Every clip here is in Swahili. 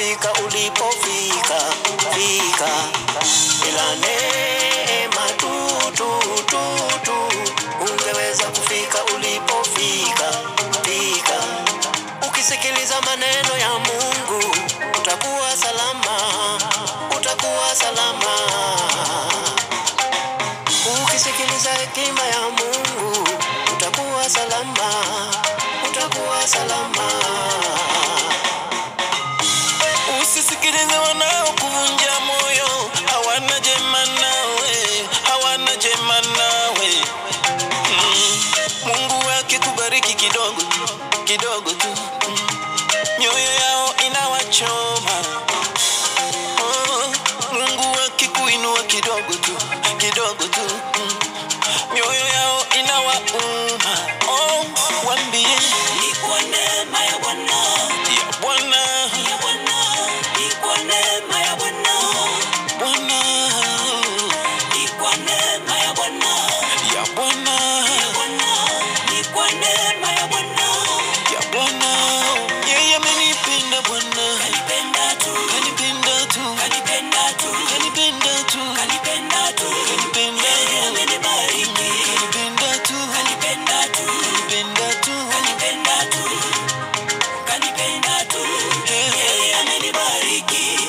kufika ulipofika fika, ila neema tu tu tu tu ungeweza kufika ulipofika fika. Ukisikiliza maneno ya Mungu utakuwa salama, utakuwa salama. Ukisikiliza hekima ya Mungu utakuwa salama, utakuwa salama. Usisikilize wanaokuvunja moyo, hawana jema nawe, hawana jema nawe. Mm. Mungu akikubariki kidogo kidogo tu, mm. mioyo yao inawachoma. Oh, Mungu akikuinua kidogo tu kidogo tu, mm. mioyo yao inawauma. Oh, wambie Ni kwa neema ya Bwana, ya Bwana, ya Bwana, ni kwa neema ya Bwana, Bwana, ni kwa neema ya Bwana, ya Bwana. ya Bwana, ni kwa neema ya Bwana. ya Bwana. Yeye amenipenda Bwana, Kanipenda tu, kanipenda tu, kanipenda tu, kanipenda tu, kanipenda tu, kanipenda yeye amenibariki. kanipenda tu, Kanipenda tu, kanipenda tu, kanipenda tu, kanipenda tu, yeye amenibariki.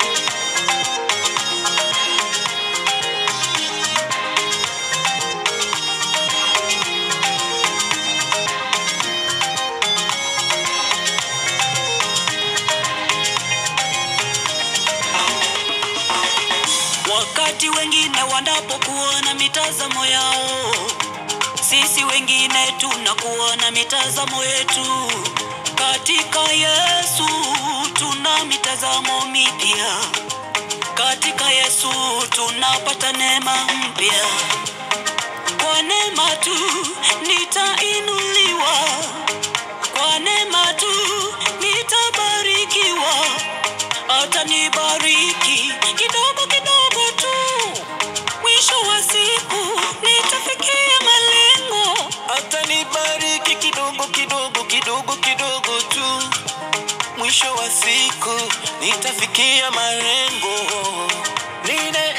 Wakati wengine wanapokuwa na mitazamo yao, sisi wengine tunakuwa na mitazamo yetu. Katika Yesu tuna mitazamo mipya. Katika Yesu tunapata neema mpya. Kwa neema tu nitainuliwa, kwa neema tu nitabarikiwa atanibariki kidogo kidogo tu, mwisho wa siku nitafikia malengo. atanibariki kidogo kidogo kidogo kidogo tu, mwisho wa siku nitafikia malengo. Ni